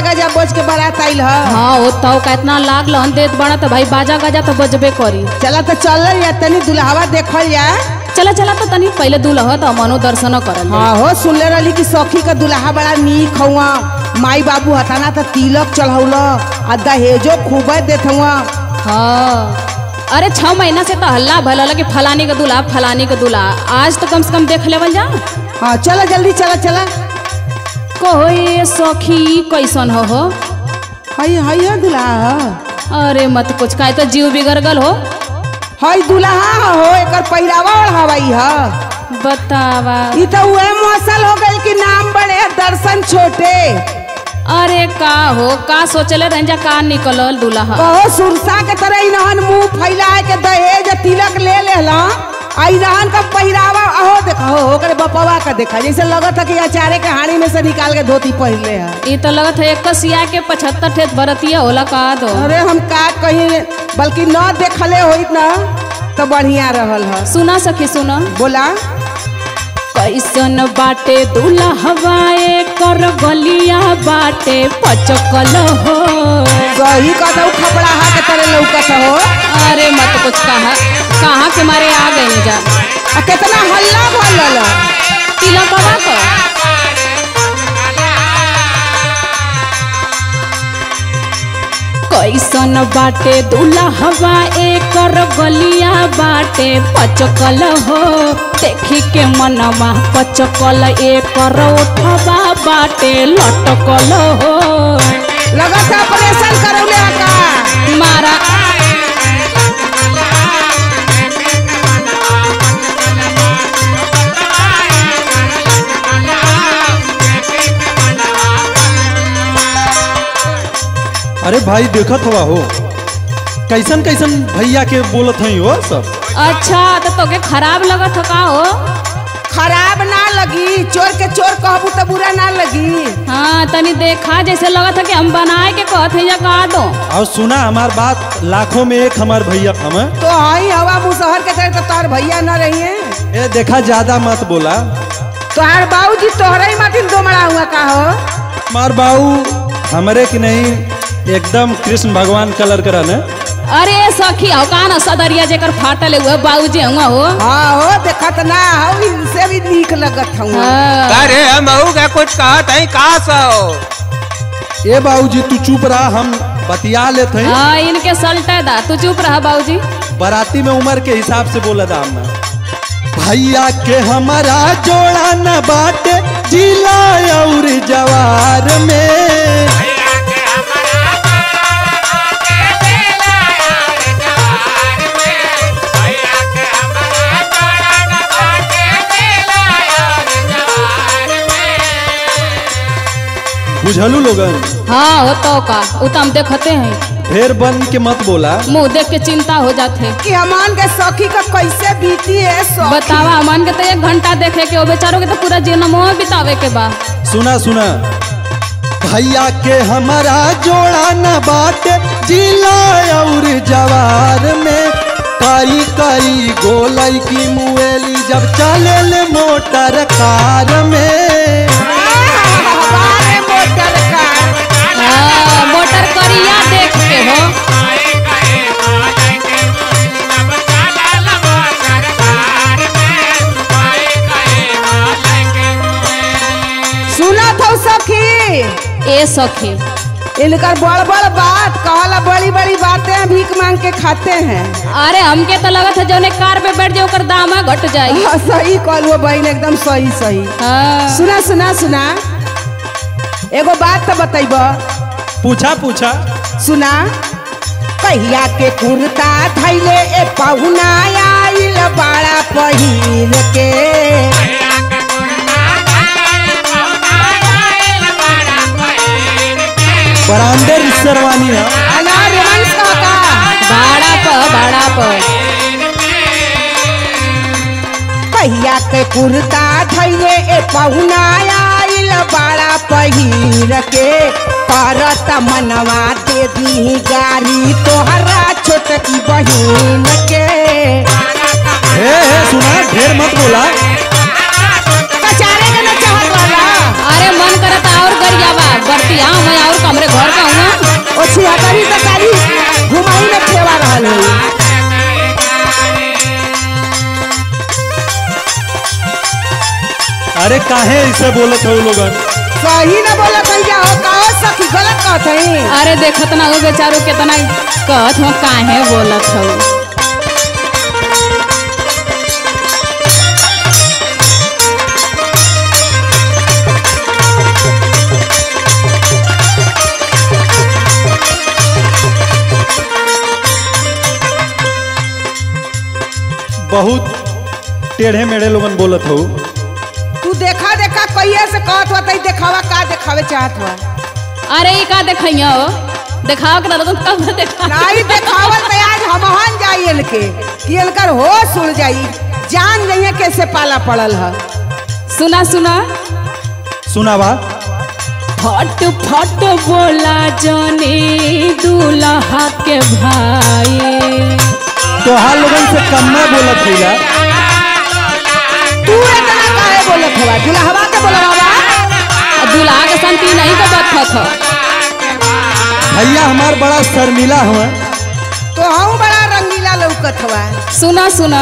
गजा बोझ के बारात आइल ह हाँ वो तो का इतना लाग लन देत बड़ा तो भाई बाजा गाजा तो बजबे करी चला तो चल या तनी दुल्हावा देखल जा चला चला तो तनी पहले दूल्हा तो मनो दर्शन करल जाई। हाँ हो सुनले रहली कि सखी का दुल्हा बड़ा नीक हुआ माई बाबू हताना तो तिलक चढ़ौल आ दहेजो खूब देत हुआ हाँ अरे छह महीना से तो हल्ला भला कि फलानी का दूल्हा फलानी का दूल्हा आज तो कम से कम देख लेवल जा हाँ चला जल्दी चला चला कहो ये सखी कैसन हो हो हई हई हो दुल्हा ह। अरे मत कुछ का तो जीव बिगड़ गल हो हई दुल्हा हो एकर पहिरावा ओढ़ावाई ह बतावा ई तो उहे मौसल हो गइल कि नाम बड़े दर्शन छोटे अरे का हो का सोचले रंजा का निकलल दूल्हा कहो सुरसा के तरह इनहन मुंह फैलाए के दहेज तिलक ले लेला आ इनहन का पहिरावा अहो देखो ओकरे बपवा का देखा जैसे लगत है कि अचारे के हाड़ी में से निकाल के धोती पहनले है ये तो लगत है एक सिया के पचहत्तर ठेत बरतिया होला का दो अरे हम का कहीं बल्कि न देखले होइत ना तो बढ़िया रहल है सुना सखी सुना बोला कैसन बाटे दूल्हा हवाए कर गलिया बाटे पचकल हो सही कहता खपड़ा हा के तरह लौकत हो अरे मत कुछ कहा कहाँ के मारे आ गए जा आ कितना हल्ला बोलल तिलक बाबा को कैसन बाटे दूल्हा हवा एकर गलिया बाटे पचकल हो देखी के मनवा पचकल एकर उठवा बाटे लटकल हो लगत है ऑपरेशन करौले है का मारा अरे भाई देखत हवा हो कैसन कैसन भैया के बोलत हई हो सब अच्छा तो तोके खराब लगत हो का हो खराब ना लगी चोर के चोर कहबू तो बुरा ना लगी हाँ तनी देखा जैसे लगत है कि हम बनाए के कहत है या का दो और सुना हमार बात लाखों में एक हमार भैया हम तो हई हवा मुसहर के तरह तो तार भैया न रही है ए देखा ज्यादा मत बोला तोहार बाबूजी तोहरे ही माथिन दोमड़ा हुआ का हो मार बाऊ हमरे की नहीं एकदम कृष्ण भगवान कलर का रहने अरे सखी हो का ना सदरिया जेकर फाटल हुआ बाबूजी हुआ हो हाँ हो देखत ना हो इनसे भी नीक लगत हूँ हाँ। अरे मऊ का कुछ कहत है का सो ए बाबूजी तू चुप रहा हम बतिया लेते हैं हाँ इनके सल्टे दा तू चुप रहा बाबूजी बराती में उम्र के हिसाब से बोला दाम में भैया के हमारा जोड़ा न बाटे जिला और जवार में बुझलू लोगन हाँ हो तो का उ तो हम देखते हैं ढेर बन के मत बोला मुंह देख के चिंता हो जाते कि हमान के सखी का कैसे बीती है सखी बतावा अमन के तो एक घंटा देखे के हो बेचारों के तो पूरा जन्म बितावे के बा सुना सुना भैया के हमारा जोड़ा न बाटे जिला और जवार में कई कई गोलई की मुएली जब चले ले मोटर कार में हमारे मोटर का हाँ, मोटर करिया देख के हो सुना था सखी ए सखी इनकर बड़ बड़ बात कहला बड़ी बड़ी बातें भीख मांग के खाते हैं अरे हमके तो लगत है जौने कार पे बैठ जाए ओकर दामा घट जाई हाँ, सही कहलू बहन एकदम सही सही हाँ सुना सुना सुना एगो बात तो बतैब पूछा पूछा सुना कहिया के कुर्ता थैले ए पहुना आइल बड़ा पहिर के बरांडे रिश्तेरवानी है अनार वंश का का भाड़ा पर भाड़ा पर कहिया के कुर्ता थैले ए पहुना आइल बड़ा पहिर के करत मनवा दे दी गाड़ी तोहरा छोटकी बहिन के हे हे सुना ढेर मत बोला कचारे के न चाहत वाला अरे मन करता और गरियावा बरती हाँ मैं और कमरे ओ छिहत्तरी तरकारी घुमाई में ठेवा रहल है अरे काहे ऐसे बोलत हो लोगन सही न बोलत है जा हो कहो सखी गलत कहत है अरे देखत ना हो बेचारो कितना कहत हो काहे बोलत हो बहुत टेढ़े मेढ़े लोगन बोलत हो तू देखा देखा कहिए से कहत हुआ तई देखावा का देखावे चाहत हुआ अरे ई का देखैया हो देखाओ के ना तो कब देखा नहीं देखावल तो आज हमहन जाई इनके कि इनकर होश उड़ जाई जान जाइए कैसे पाला पड़ल है सुना सुना सुनावा फट फट बोला जाने दूल्हा के भाई तोहार लोगन से कम्मा बोलत भैया तू इतना काहे बोलत हुआ दुल्हवा के बोलवा और दूल्हा के संती नहीं के बथत हो भैया हमार बड़ा शर्मिला हुआ तो हम बड़ा रंगीला लौकत हुआ सुना सुना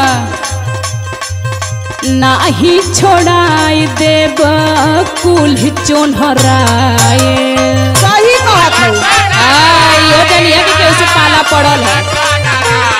नाही छोड़ाई देब कुल चोनहराए सही कहत हूँ आई हो जनिया के कैसे पाला पड़ल है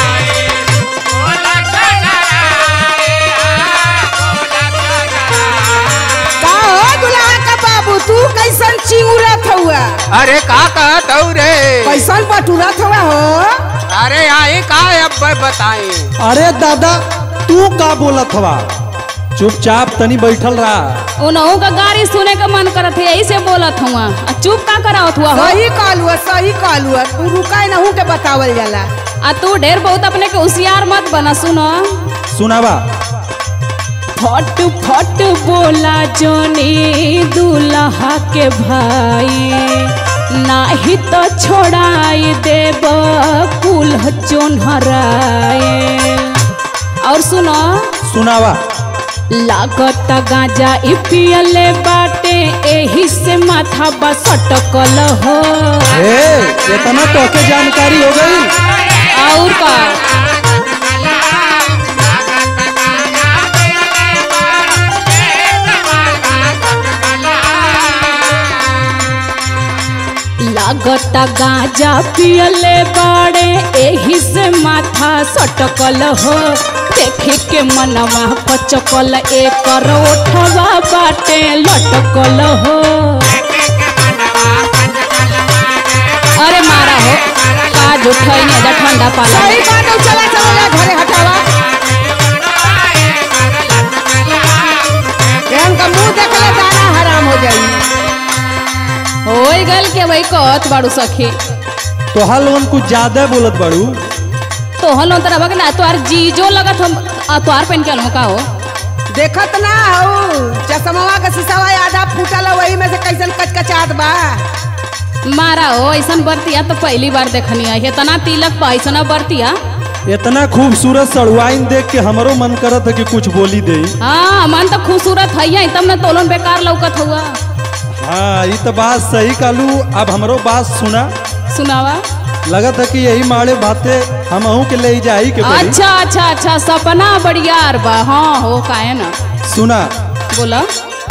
का हो दुल्हा का बाबू तू कैसन चिंगुरत हुआ अरे का कहत हूँ रे कैसन बटुरत हुआ हो अरे आई का अब बताई अरे दादा तू का बोलत हवा चुपचाप तनी बैठल रहा उनहु का गाड़ी सुने का मन करत है यही से बोलत हुआ आ चुप का करावत हुआ हो सही कहलू है, सही कहलू है। तू रुका नहू के बतावल जाला आ तू ढेर बहुत अपने के होशियार मत बना सुनो सुनावा फट फट बोला जोनी दूल्हा के भाई नाही तो छोड़ाई देब कुल चोनहराए और सुनो सुनावा लागत गांजा ई पियले बाटे एही से माथा बस अटकल हो ए इतना तोके जानकारी हो गई और का लागत गांजा पियले बाड़े एही से माथा सटकल हो देखे के मनवा पचकल एकर ओठवा बाटे लटकल हो अरे मारा हो काज उठैनी जा ठंडा पाला सही बात है, चला चला जा घरे हटावा एहन का मुंह देखले दाना हराम हो जाई होई गल के भाई कहत बाड़ू सखी तोहार लोगन कुछ ज्यादा बोलत बाड़ू तो हलो तरह बग ना तोहार जीजो लगत हम आ तोहार पहन के का हो देखत ना हो चश्मवा का शीशावा आधा फूटल है, वही में से कैसन कचकचात बा मारा हो ऐसन बरतिया तो पहली बार देखनी है इतना तिलक पा ऐसा बरतिया इतना खूबसूरत सड़ुआइन देख के हमरो मन करत है कि कुछ बोली दे हाँ मन तो खूबसूरत है ही तब न तोलन बेकार लौकत हुआ हाँ ये तो बात सही कालू अब हमरो बात सुना सुनावा लगत है कि यही माड़े बाते हम अहू के ले जाई के पड़ी अच्छा अच्छा अच्छा सपना बड़ियार बा हाँ हो काहे ना सुना बोला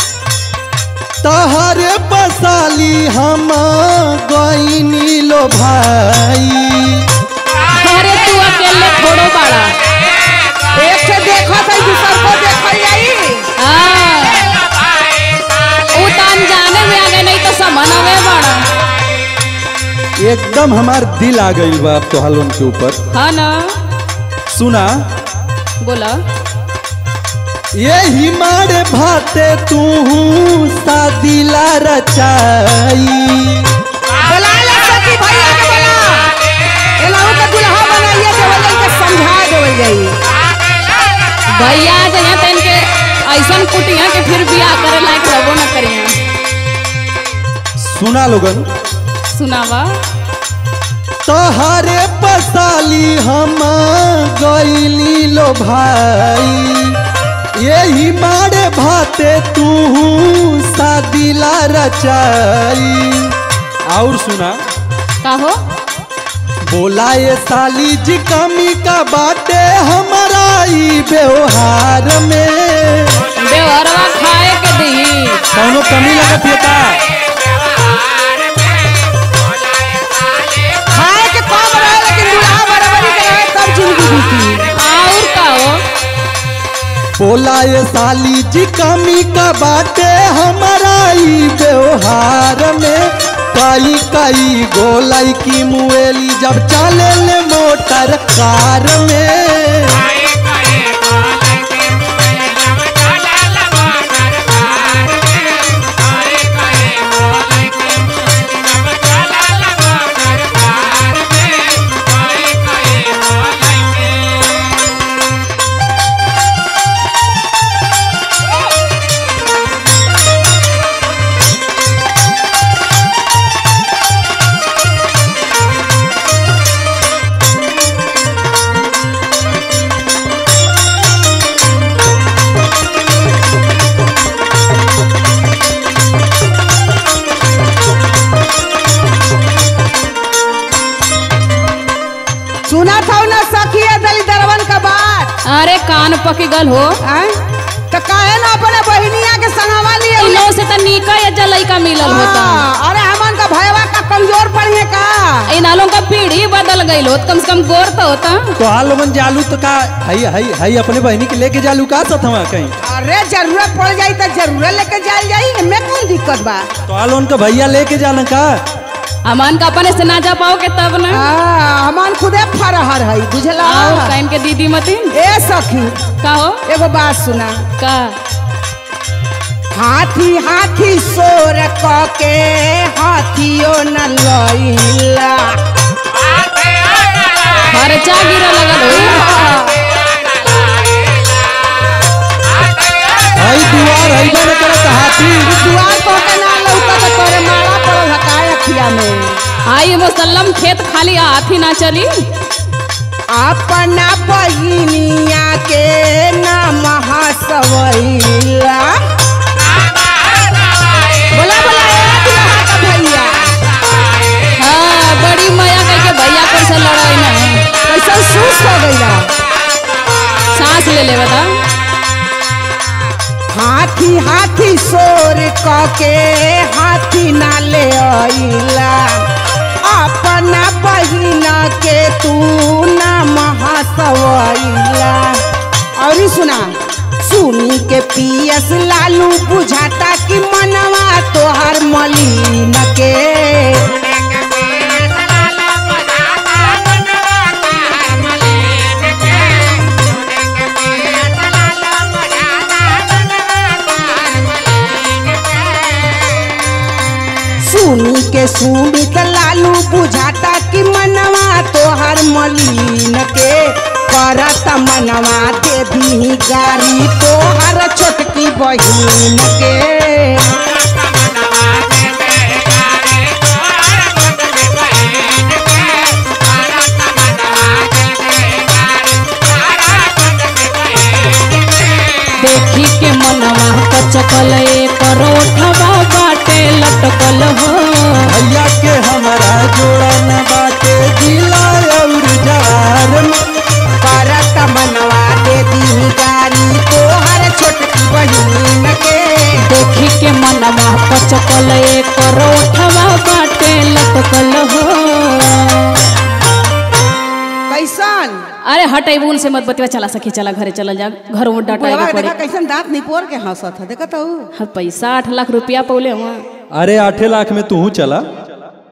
तहरे बसाली हम गईनी लो भाई अरे तू अकेले थोड़ो बाड़ा एक से देखत है दूसर को देखल जाई हाँ उ तो अनजाने में आ गए नहीं तो समनवे बाड़ा एकदम हमार दिल आ गई बा अब तो हलोन के ऊपर हाँ ना सुना बोला यही मारे भाते तू सादिला रचाई बोला ले सखी भैया के बोला एलाहू का दुल्हा बनाइए देवल जाई के समझा देवल जाई भैया जहाँ तन के ऐसन कुटिया के फिर बियाह करे लायक रहबो न करिया सुना लोगन सुनावा तहरे बसाली हम गईली लो भाई यही मारे भाते तू सादिला रचाई और सुना का हो बोला ये साली जी कमी का बाटे हमारा ई व्यवहार में बेवरवा खाए के दी कौनो कमी लगत है का खाए के कम रहे लेकिन दूल्हा बराबरी के रहे तब जिंदगी बीती और का हो बोला ये साली जी कमी का बाटे हमारा ई व्यवहार में कई कई गोलाई की मुएली जब चले ले मोटर कार में सुना था ना सखिया दली दरवन का बात अरे कान पकी गल हो आय? तो काहे ना अपने बहिनिया के संगवा लिए इनो से त नीका या जलई का मिलल होता हाँ, अरे हमन का भयवा का कमजोर पड़ी का इन नालों का पीढ़ी बदल गई होत कम से कम गोर तो होता तो हाल लोगन जालू तो का हई हई हई अपने बहनी के लेके जालू का साथ हवा कहीं अरे जरूरत पड़ जाई तो जरूर लेके जाल जाई एमे कौन दिक्कत बा तो हाल उनका भैया लेके जाना का अमान का अपने से ना जा पाओगे तब ना हाँ, हमन खुदे फरहर है बुझला और काइन के दीदी मतीन ए सखी का हो एगो बात सुना का हाथी हाथी सोर क के हाथियो न लइला खर्चा गिरे लगल हो हई दुआर हई बने करत हाथी दुआर को के ना लौका तो तोरे मारा पड़ल हकाय अखिया में आई मुसल्लम खेत खाली हाथी ना चली अपना बहिनिया के नाम हसवैला बोला बोला ए दुल्हा का भैया हाँ बड़ी माया कह के भैया पर से लड़ाई ना कैसा सुस्त हो गईला सांस ले ले बता हाथी हाथी सोर क के हाथी ना ले आइला अपना बहिना के तू ना महासवैला और सुना सुनी के पियस लालू बुझाता कि मनवा तोहर मलिन के सुनी के सुनी त लालू बुझाता कि मनवा तोहर मलिन के करत मनवा दे दी गारी तोहर छोटकी बहिन के देखी के मनवा कचकल परोठवा बाटे लटकल हो भैया के हमारा जोड़ा न बाटे जिला और जवार में करत मनवा दे दी गारी तोहर छोटकी बहिन के देखी के मनवा कचकल परोठवा बाटे लटकल हो कैसन अरे हटे बुन से मत बतिया चला सखी चला घरे चला जा घरों में डाटा बुढ़वा पड़े देखा कैसन दांत निपोर के हंसत है देखत हूँ हाँ, पैसा आठ लाख रुपया पौले हुआ अरे आठे लाख में तू चला